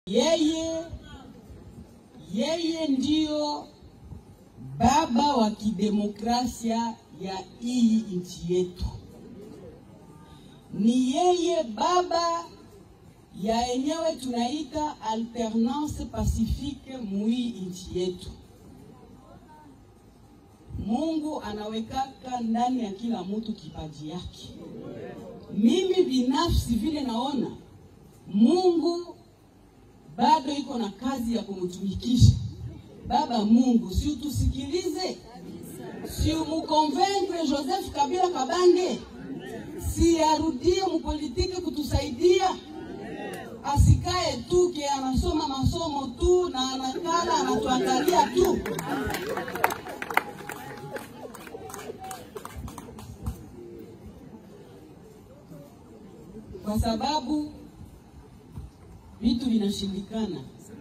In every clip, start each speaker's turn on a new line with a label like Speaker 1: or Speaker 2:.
Speaker 1: Yeye yeye ndiyo baba wa kidemokrasia ya hii nchi yetu. Ni yeye baba ya yenyewe tunaita alternance pacifique muhii nchi yetu. Mungu anawekaka ndani ya kila mtu kipaji yake. Mimi binafsi vile naona Mungu bado iko na kazi ya kumtumikisha. Baba Mungu, si utusikilize, si umukonvaincre Joseph Kabila Kabange, si arudie mupolitiki kutusaidia, asikae tu ke anasoma masomo tu na anakala anatuangalia tu. Kwa sababu vitu vinashindikana,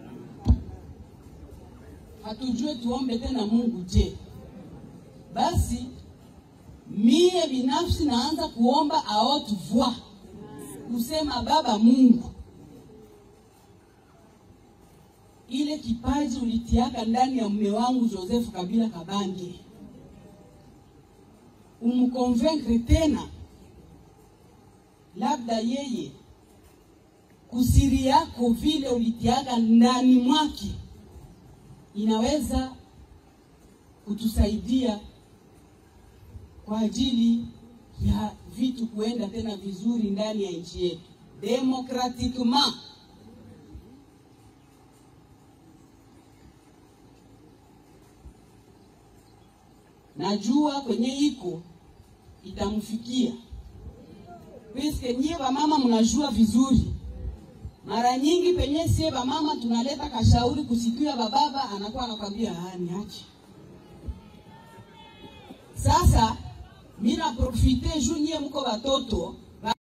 Speaker 1: hatujue tuombe tena Mungu. Je, basi mie binafsi naanza kuomba a haute voix kusema Baba Mungu, ile kipaji ulitiaka ndani ya mume wangu Joseph Kabila Kabange, umkonvaincre tena, labda yeye kusiri yako vile ulitiaga ndani mwake inaweza kutusaidia kwa ajili ya vitu kuenda tena vizuri ndani ya nchi yetu demokratikement. Najua kwenye iko itamfikia, piske nyie wamama mnajua vizuri mara nyingi penye sie bamama tunaleta kashauri kusikia bababa anakuwa anakwambia ah, niache. Sasa mimi na profite juu nyie mko watoto